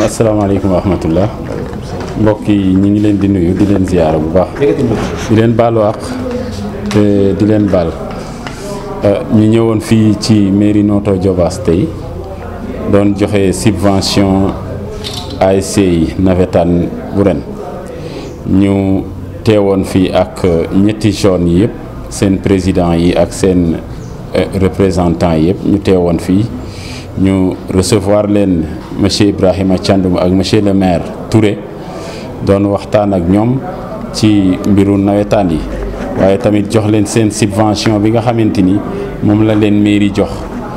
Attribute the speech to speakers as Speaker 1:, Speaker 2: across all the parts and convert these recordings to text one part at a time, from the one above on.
Speaker 1: asalaamaaleykum wa rahmatullah mbokk yi ñi ngi leen di nuyu di leen ziyaara bu baax di leen baalu àq te di leen baal ñu ñëwoon fii ci mairie Notto Diobass tey doon joxe subvention ASC yi nawetaan bu ren ñu teewoon fii ak ñetti jeunes yi yëpp seen président yi ak seen représentant yi yëpp ñu teewoon fii ñu recevoir leen monsieur Ibrahima Thiandoum ak monsieur le maire Touré doon waxtaan ak ñoom ci mbiru nawetaan yi waaye tamit jox leen seen subvention bi nga xamante ni moom la leen mairie jox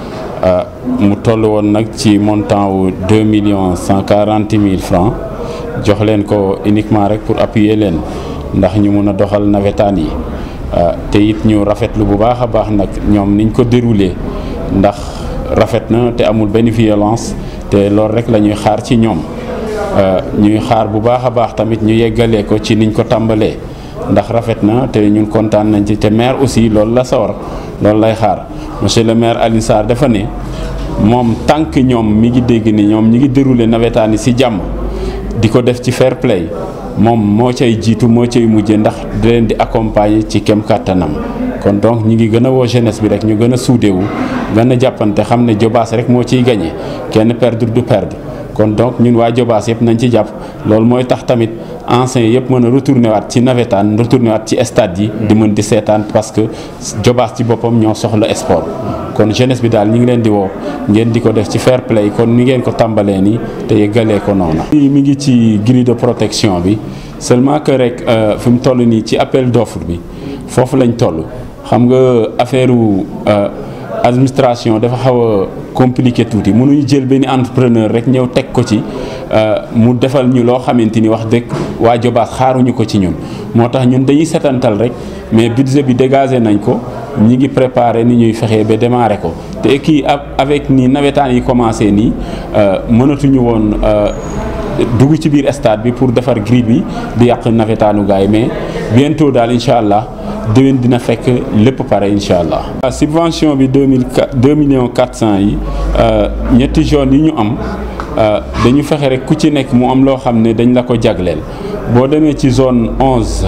Speaker 1: mu toll woon nag ci montant wu deux millions cent quarante mille francs jox leen ko uniquement rek pour appuyer leen ndax ñu mun a doxal nawetaan yi te it ñu rafetlu bu baax a baax nag ñoom niñ ko déroulé ndax rafet na te amul benn violence te loolu rek la ñuy xaar ci ñoom ñuy xaar bu baax a baax tamit ñu yeggalee ko ci niñ ko tàmbalee ndax rafet na te ñun kontaan nañ ci te maire aussi loolu la sawar loolu lay xaar monsieur le maire Alioune Sarr dafa ne moom tànk ñoom mi ngi dégg ni ñoom ñi ngi déroulé nawetaan yi ci jàmm di ko def ci fair play moom moo cay jiitu moo cay mujje ndax di leen di accompagner ci kem kàttanam kon donc ñi ngi gën a woo jeunesse bi rek ñu gën a suudewu gën a jàppante xam ne Diobass rek moo ciy gagné kenn perdre du perdre kon donc ñun waa Diobass yëpp nañ ci jàpp loolu mooy tax tamit anciens yëpp mën a retourné waat ci nawetaan retourné waat ci stade yi di mën di seetaan parce que Diobass ci boppam ñoo soxla sport kon jeunesse bi daal ñi ngi leen di woo ngeen di ko def ci fair play kon ni ngeen ko tàmbalee nii te yeggalee ko noonu. mi ngi ci grille de protection bi seulement que rek fi mu toll nii ci appel d'offre bi foofu lañ toll xam nga affaire administration dafa xaw a compliqué tuuti mënuñu jël benn entrepreneur rek ñëw teg ko ci mu defal ñu loo xamante ni wax dëgg waa Diobass xaaruñu ko ci ñun moo tax ñun dañuy setantal rek mais budget bi dégagé nañ ko ñi ngi préparé ni ñuy fexee ba démarrer ko te kii avec nii nawetaan yi commencé nii mënatuñu woon dugg ci biir stade bi pour defar grille bi di yàq nawetaanu gars yi mais bientôt daal incha allah déwén dina fekk lépp pare incha allah. subvention bi deux mille quatre deux millions quatre cent yi ñetti zones yi ñu am dañu fexe rek ku ci nekk mu am loo xam ne dañ la ko jagleel boo demee ci zone onze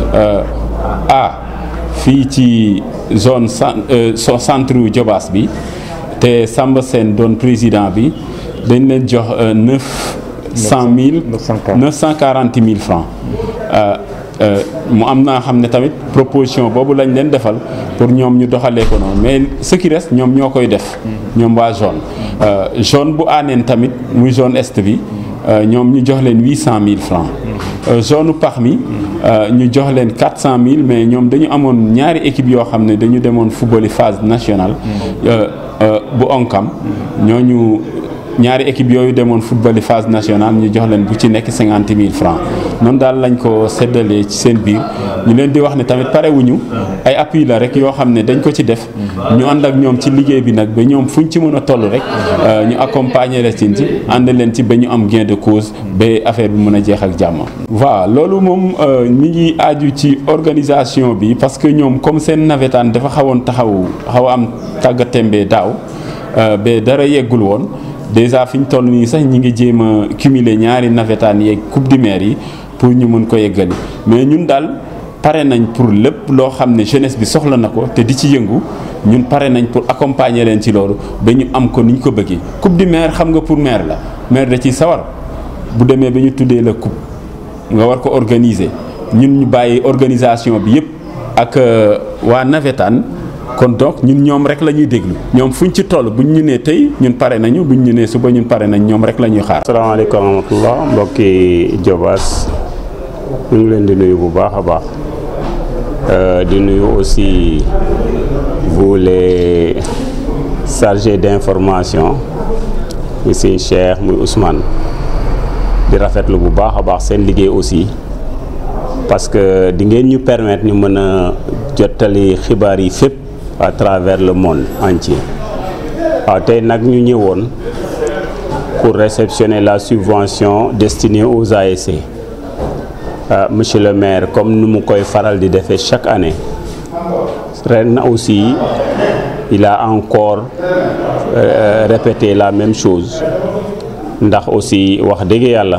Speaker 1: A fii ci zone centre Diobass bi te Samba Sène doon président bi dañ leen jox neuf. cent mille neuf cent quarante mille francs mu am naa xam ne tamit proposition boobu lañ leen defal pour ñoom ñu doxalee ko noonu mais ce qui reste ñoom ñoo koy def ñoom waa zone zone bu aaneen tamit muy zone est bi ñoom ñu jox leen huit cent mille francs zone pax mi ñu jox leen quatre cent mille mais ñoom dañu amoon ñaari équipe yoo xam ne dañu demoon football phase nationale bu onkam ñooñu ñaari équipe yooyu demoon football phase nationale ñu jox leen bu ci nekk cinquante mille francs noonu daal lañ ko séddalee ci seen biir ñu leen di wax ne tamit parewuñu ay appui la rek yoo xam ne dañ ko ci def ñu ànd ak ñoom ci liggéey bi nag ba ñoom fuñ ci mën a toll rek ñu accompagner leen ci ànd leen ci ba ñu am gain de cause ba affaire bi mën a jeex ak jàmm. waaw loolu moom mi ngi aaju ci organisation bi parce que ñoom comme seen nawetaan dafa xawoon taxaw xaw a am tàggatémbe daaw ba dara yeggul woon. déjà fi ñu toll nii sax ñi ngi jéem a cumuler ñaari nawetaan yeeg coupe du maire yi pour ñu mën ko yeggali mais ñun daal pare nañ pour lépp loo xam ne jeunesse bi soxla na ko te di ci yëngu ñun pare nañ pour accompagner leen ci loolu ba ñu am ko ni ñu ko bëggee. coupe du maire xam nga pour maire la maire da ciy sawar bu demee ba ñu tuddee la coupe nga war ko organiser ñun ñu bàyyi organisation bi yëpp ak waa nawetaan. kon donc ñun ñoom rek la ñuy déglu ñoom fuñ ci toll buñ ñu nee tey ñun pare nañu buñ ñu nee suba ñun pare nañ ñoom rek la ñuy xaar.
Speaker 2: asalaamaaleykum wa rahmatulah mbokki Diobass ñu ngi leen di nuyu bu baax a baax di nuyu aussi vous les chargés d'information muy sëñ Cheikh muy Ousmane di rafetlu bu baax a baax seen liggéey aussi parce que di ngeen ñu permettre ñu mën a jottali xibaar yi fépp. à travers le monde entier waaw tey nag ñu ñëwoon pour réceptionner la subvention destinée aux ASC euh, monsieur le maire comme nu mu koy faral di defee chaque année ren aussi il a encore euh, répété la même chose ndax aussi wax dëgg yàlla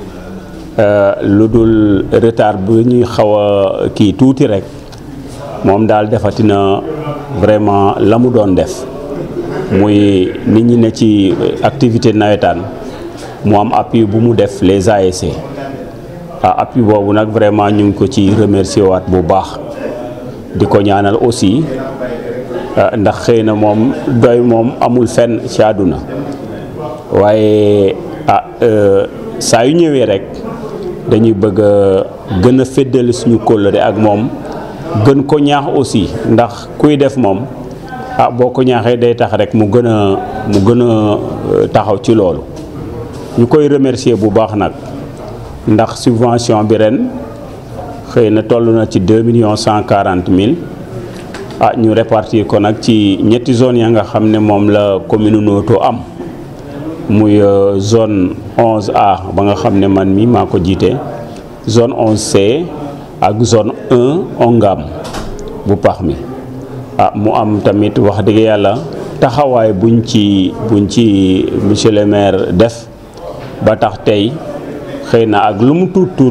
Speaker 2: lu dul retard bu ñuy xaw a kii tuuti rek moom daal defatina vraiment la mu doon def muy nit ñi ne ci activité nawetaan mu am appui bu mu def les ASC ah appui boobu nag vraiment ñu ngi ko ci remercier waat bu baax di ko ñaanal aussi ndax xëy na moom doy moom amul fenn ci àdduna waaye ah saa yu ñëwee rek dañuy bëgg a gën a féddali suñu kóllëre ak moom gën ko ñaax aussi ndax kuy def moom ah boo ko ñaaxee day tax rek mu gën a mu gën a taxaw ci loolu ñu koy remercier bu baax nag ndax subvention bi ren xëy na toll na ci deux millions cent quarante mille ah ñu répartir ko nag ci ñetti zone ya nga xam ne moom la commune Noto am muy zone 11A ba nga xam ne man mi maa ko jiite zone 11C ak zone 1 Ongam bu pax mi ah mu am tamit wax dëgg yàlla taxawaay buñ ci buñ ci monsieur le maire def ba tax tey xëy na ak lu mu tuut tuut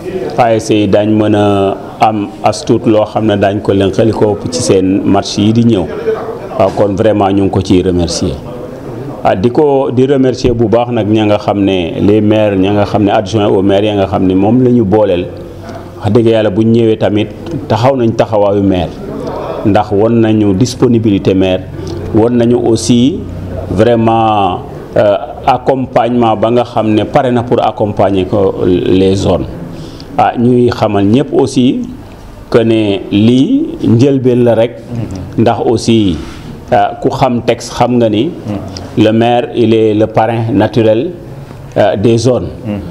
Speaker 2: ASC yi daañ mën a am as tuut loo xam ne daañ ko leen xeli ko ci seen match yi di ñëw waaw kon vraiment ñu ngi ko ciy remercier ah di ko di remercier bu baax nag ña nga xam ne les maires ña nga xam ne adjoint au maire ya nga xam ne moom la ñu booleel wax dëgg yàlla bu ñu ñëwee tamit taxaw nañ taxawaayu maire ndax won nañu disponibilité maire won nañu aussi vraiment accompagnement ba nga xam ne pare na pour accompagner ko les zones ah ñuy xamal ñëpp aussi que ne lii njëlbeen la rek ndax aussi ku xam texte xam nga ni le maire il est le parrain naturel des zones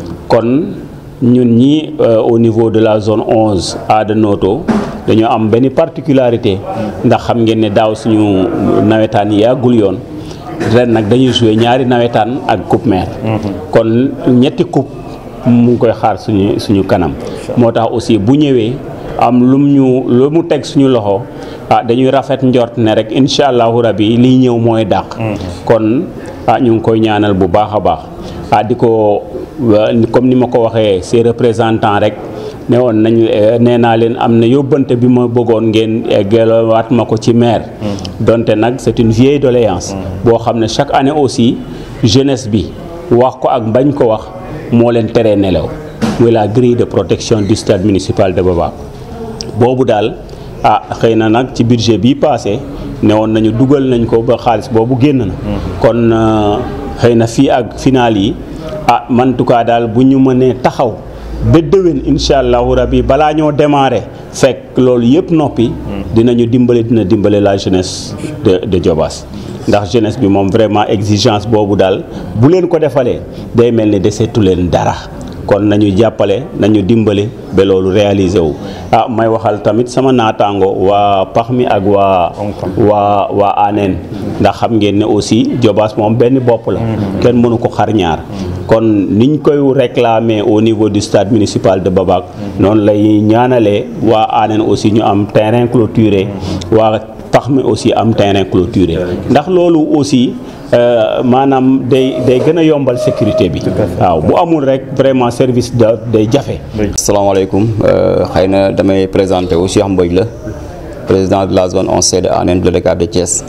Speaker 2: kon ñun ñi au niveau de la zone 11 A de Noto dañoo am benn particularité ndax xam ngeen ne daaw suñu nawetaan yi yàggul yoon ren nag dañuy jouer ñaari nawetaan ak coupe maire kon ñetti coupe mu ngi koy xaar suñu suñu kanam moo tax aussi bu ñëwee am lum ñu lu mu teg suñu loxo ah dañuy rafet njort ne rek incha allahu rabi liy ñëw mooy dàq kon ah ñu ngi koy ñaanal bu baax a baax ah di ko comme ni ma ko waxee ses représentants rek ne woon nañ nee naa leen am na yóbbante bi ma bëggoon ngeen gelawaat ma ko ci maire donte nag c'est une vieille doléance boo xam ne chaque année aussi jeunesse bi wax ko ak bañ ko wax moo leen teree nelaw muy la grille de protection du stade municipal de Baba boobu daal ah xëy na nag ci budget bii passé ne woon nañu dugal nañ ko ba xaalis boobu génn na kon xëy na fii ak final yi ah man tout cas daal bu ñu mënee taxaw ba déwén incha allahu rabi balaa ñoo démarrer fekk loolu yëpp noppi dinañu dimbale dina dimbale la jeunesse de de Diobass ndax jeunesse bi moom vraiment exigence boobu daal bu leen ko defalee day mel ni deseetu leen dara kon nañu jàppale nañu dimbale ba loolu réaliser wu ah may waxal tamit sama naataango waa pax mi ak waa waa waa aneen ndax xam ngeen ne aussi Diobass moom benn bopp la kenn mënu ko xar ñaar kon niñ koy réclamer au niveau du stade municipal de Babac noonu lay ñaanalee waa aneen aussi ñu am terrain clôturé waa pax mi aussi am terrain clôturé ndax loolu aussi maanaam day day gën a yombal sécurité bi waaw bu amul rek vraiment service da day jafe
Speaker 3: asalaamaaleykum xëy na damay présenté wu Cheikh Mbodj la président de la zone 11C de Hann de l'ODCAV de Thiès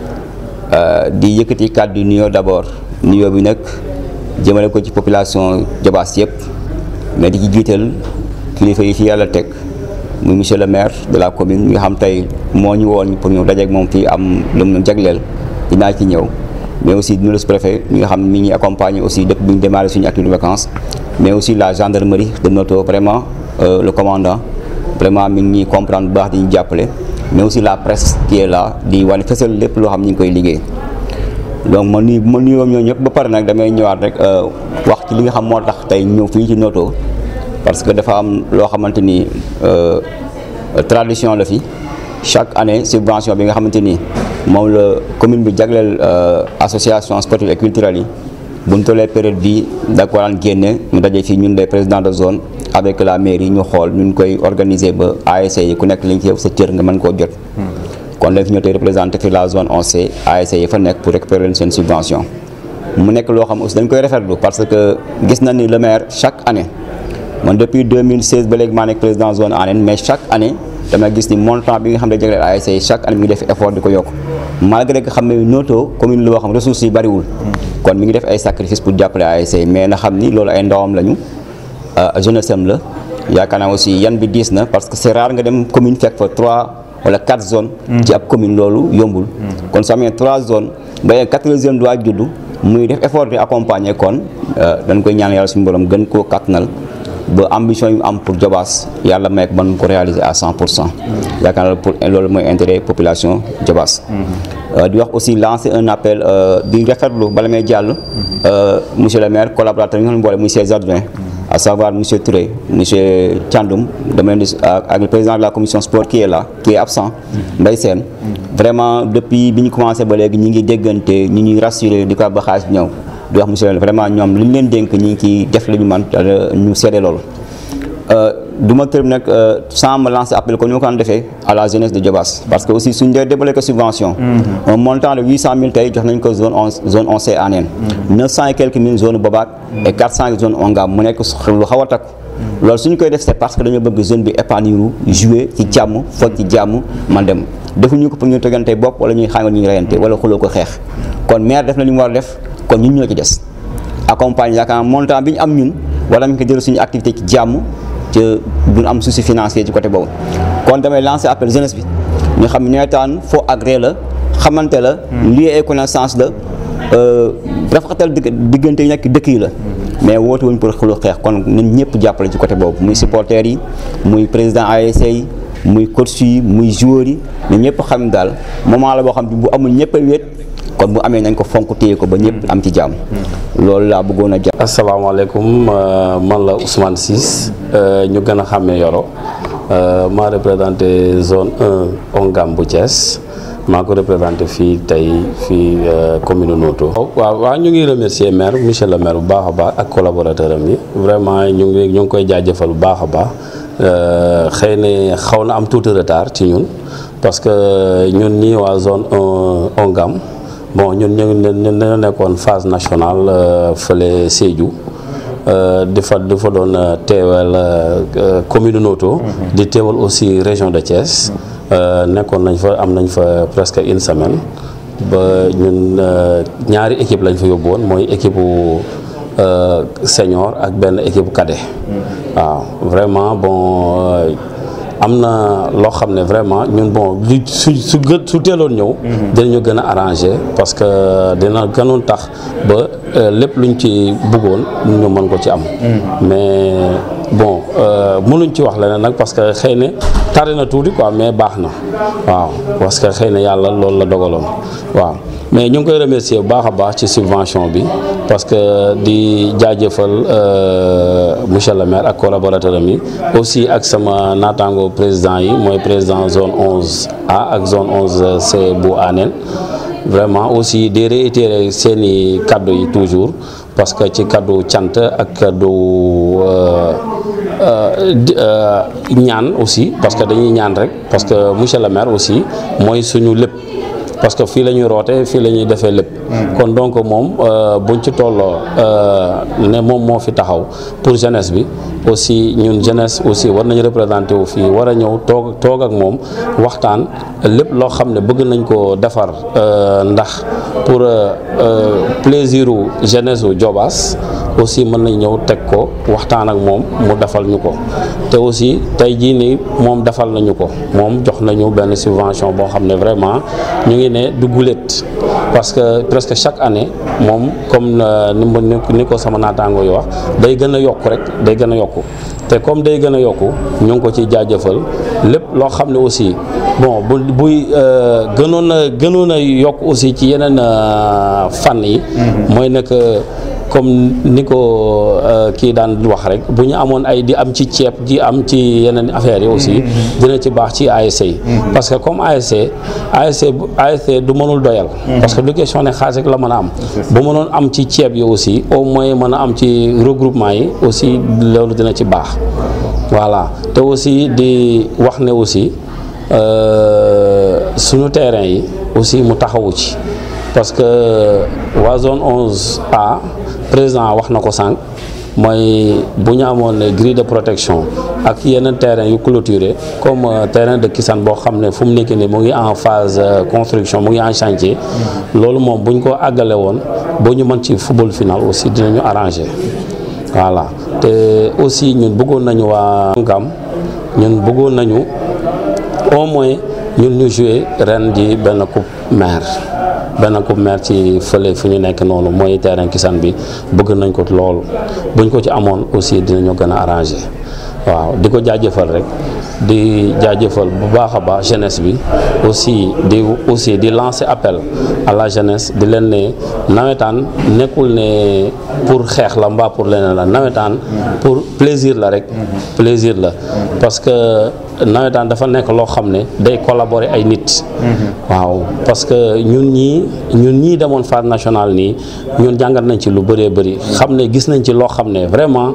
Speaker 3: di yëkkati kàddu nuyoo d'abord nuyoo bi nag jëmale ko ci population Diobass yëpp mais di ci jiital kilifa yi fi yàlla teg muy monsieur le maire de la commune nga xam tey moo ñu woon pour ñu dajeek moom fii am lu mu jagleel dinaa ci ñëw mais aussi dina le sous-préfet ñi nga xam ne mi ngi accompagner aussi depuis bi ñu démarré suñu activité de vacances mais aussi la gendarmerie de Noto vraiment le commandant vraiment mi ngi ñuy comprendre bu baax di ñu jàppale mais aussi la presse qui est là di wane fësal lépp loo xam ñu ngi koy liggéey donc ma nuyu ma nuyoo ñoo ñëpp ba pare nag damay ñëwaat rek wax ci li nga xam moo tax tey ñëw fii ci Noto parce que dafa am loo xamante ni tradition la fi chaque année subvention bi nga xamante ni moom la commune bi jagleel association sportive et culturelle yi bu ñu tollee période bi da ko daan génne ñu daje fii ñun les présidents de zone avec la mairie ñu xool ñu koy organiser ba ASC yi ku nekk li nga ci sa cër nga mën koo jot. kon dañ fi ñëw tey représenté fi la zone 11C ASC yi fa nekk pour récupérer leen seen subvention mu nekk loo xam aussi dañ koy rafetlu parce que gis na ni le maire chaque année man depuis 2016 ba léegi maa nekk président zone ANEN mais chaque année dama gis ni montant bi nga xam ne jagleel ASC chaque année mi ngi def effort di ko yokk malgré que xam ne Noto commune la boo xam ressources yi bariwul kon mi ngi def ay sacrifice pour jàppale ASC mais na xam ni loolu ay ndawam lañu jeunesse am la yaakaar naa aussi yan bi diis na parce que c'est rare nga dem commune fekk fa trois wala quatre zones ci ab commune loolu yombul kon soo amee trois zones ba quatrième doit juddu muy def effort di accompagner kon dañ koy ñaan yàlla suñu borom gën koo kattanal ba ambition yu am pour Diobass yàlla may ko mën ko réaliser à 100 pour cent yaakaar naa pour loolu mooy intérêt population Diobass di wax aussi lancer un appel di rafetlu bala may jàll monsieur le maire collaborateur yi nga xam ne boole muy ses adjoints à savoir monsieur Touré monsieur Thiandoum dama leen di ak le président de la commission sport qui est là qui est absent Mbaye Sène vraiment depuis bi ñu commencé ba léegi ñi ngi déggante ñi ñuy rassuré di ko ba xaalis bi ñëw di wax monsieur le vraiment ñoom li ñu leen dénk ñi ngi ciy def li ñu man ñu seede loolu du ma tërëm nag sans me lancer appel comme ni ma ko daan defee à la jeunesse de Diobass parce que aussi suñ dee débloqué subvention un montant de 800 000 tey jox nañ ko zone onze zone onze C Anen 900 et quelques mille zone Bobaak et 400 zone Ongam mu nekk lu xaw a takku loolu suñ koy def c'est parce que dañoo bëgg zone bi épanouir jouer ci jàmm foog ci jàmm man dem defuñu ko pour ñu tegante bopp wala ñuy xàngal ñu reyante wala xuloo ko xeex kon maire def na li mu war a def kon ñun ñoo ci des accompagne yaakaar montant bi ñu am ñun wala ñu ko jël suñu activité ci jàmm te duñ am souci financier ci côté boobu kon damay lancer appel jeunesse bi ñu xam ne nawetaan foo agré la xamante la lii ay connaissance la rafetal diggante yi nekk dëkk yi la mais woote wuñ pour xulu xeex kon ñun ñëpp jàppale ci côté boobu muy supporters yi muy président ASC yi muy coach yi muy joueurs yi mais ñëpp xam daal moment la boo xam ne bu amul ñëpp a wéet kon bu amee nañ ko fonk téye ko ba ñëpp am ci jàmm loolu laa bëggoon a jàpp.
Speaker 4: asalaamaaleykum man la Ousmane Ciss ñu gën a xàmmee Yoro maa représenté zone 1 Ongam bu Thiès maa ko représenté fii tey fii commune Noto. waaw waaw ñu ngi remercier maire monsieur le maire bu baax a baax ak collaborateur am yi vraiment ñu ngi ñu ngi koy jaajëfal bu baax a baax xëy na xaw na am tuuti retard ci ñun parce que ñun ñii waa zone 1 Ongam. bon ñun ñu ngi ne nekkoon phase nationale fële Sédhiou di fa di fa doon teewal commune Noto di teewal aussi région de Thiès nekkoon nañ fa am nañ fa presque une semaine ba ñun ñaari équipe lañ fa yóbbu woon mooy équipe bu senior ak benn équipe cadet waaw vraiment bon am na loo xam ne vraiment ñun bon li su su gë su teeloon ñëw dinañu gën a arrangé parce que dina gënoon tax ba lépp luñ ci bëggoon ñu mën ko ci am mais bon mënuñ ci wax leneen nag parce que xëy na tardé na tuuti quoi mais baax na waaw parce que xëy na yàlla loolu la dogaloon waaw mais ñu ngi koy remercier bu baax a baax ci subvention bi parce que di jaajëfal monsieur le maire ak collaborateur am yi aussi ak sama naataango président yi mooy président zone 11 A ak zone 11 C bu Anen vraiment aussi di réitérer seeni kaddu yi toujours parce que ci kaddu cant ak kaddu ñaan aussi parce que dañuy ñaan rek parce que monsieur le maire aussi mooy suñu lépp parce que fii la ñuy roote fii la ñuy defee lépp kon donc moom buñ ci tolloo ne moom moo fi taxaw pour jeunesse bi aussi ñun jeunesse aussi war nañu représenté wu fii war a ñëw toog toog ak moom waxtaan lépp loo xam ne bëgg nañ ko defar ndax pour plaisir u jeunesse u Diobass aussi mën nañ ñëw teg ko waxtaan ak moom mu defal ñu ko te aussi tey jii nii moom defal nañu ko moom jox nañu benn subvention boo xam ne vraiment ñu ngi ne du guléet parce que presque chaque année moom comme ni ma ni ko sama naataango yi wax day gën a yokk rek day gën a yokku te comme day gën a yokku ñu ngi ko ci jaajëfal lépp loo xam ne aussi bon bu buy gënoon a gënoon a yokk aussi ci yeneen fànn yi mooy nekk comme ni ko kii daan wax rek bu ñu amoon ay di am ci ceeb di am ci yeneen affaires yi aussi dina ci baax ci ASC yi parce que comme ASC ASC ASC du mënul doyal parce que du question ne xaalis rek la mën a am bu mënoon am ci ceeb yi aussi au moins mën a am ci regroupement yi aussi loolu dina ci baax voilà te aussi di wax ne aussi suñu terrain yi aussi mu taxawu ci parce que waa zone 11 A président wax na ko sànq mooy bu ñu amoon grille de protection ak yeneen terrain yu clôturé comme terrain de Kisane boo xam ne fu mu nekk nii mu ngi en phase construction mu ngi en chantier loolu moom bu ñu ko àggale woon boo ñu mën ci football final aussi dinañu arrangé voilà te aussi ñun bëggoon nañu waa Ngam ñun bëggoon nañu au moins ñun ñu jouer ren ji benn coupe maire benn coupe maire ci fële fu ñu nekk noonu mooy terrain Kisane bi bëgg nañ ko loolu buñ ko ci amoon aussi dinañu gën a arrangé waaw di ko jaajëfal rek di jaajëfal bu baax a baax jeunesse bi aussi di aussi di lancer appel à la jeunesse di leen ne nawetaan nekkul ne pour xeex la mbaa pour leneen la nawetaan pour plaisir la rek plaisir la parce que nawetaan dafa nekk loo xam ne day collaborer ay nit waaw parce que ñun ñii ñun ñii demoon phase nationale nii ñun jàngat nañ ci lu bëree bëri xam ne gis nañ ci loo xam ne vraiment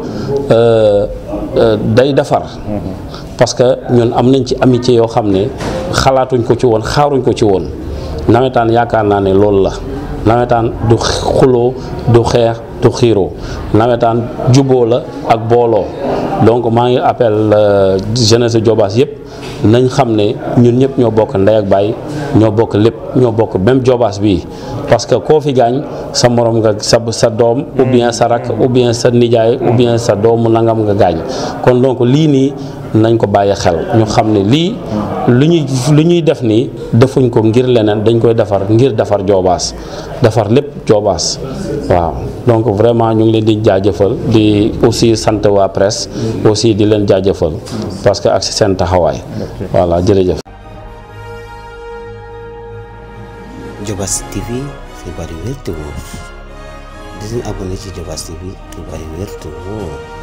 Speaker 4: day defar parce que ñun am nañ ci amitié yoo xam ne xalaatuñ ko ci woon xaaruñ ko ci woon nawetaan yaakaar naa ne loolu la nawetaan du xuloo du xeex du xiiroo nawetaan juboo la ak booloo donc maa ngi appel jeunesse Diobass yëpp nañ xam ne ñun ñëpp ñoo bokk ndey ak baay ñoo bokk lépp ñoo bokk même Diobass bii parce que koo fi gaañ sa morom nga sa sa doom ou bien sa rak ou bien sa nijaay ou bien sa doomu nangam nga gaañ kon donc lii nii nañ ko bàyyi xel ñu xam ne lii lu ñuy lu ñuy def nii defuñ ko ngir leneen dañ koy defar ngir defar Diobass defar lépp Diobass waaw donc vraiment ñu ngi leen di jaajëfal di aussi sant waa presse aussi di leen jaajëfal parce que ak si seen taxawaay voilà jërëjëf.
Speaker 5: Diobass TV xibaar yu wér te wóor di leen abonné ci Diobass TV xibaar yu wér te wóor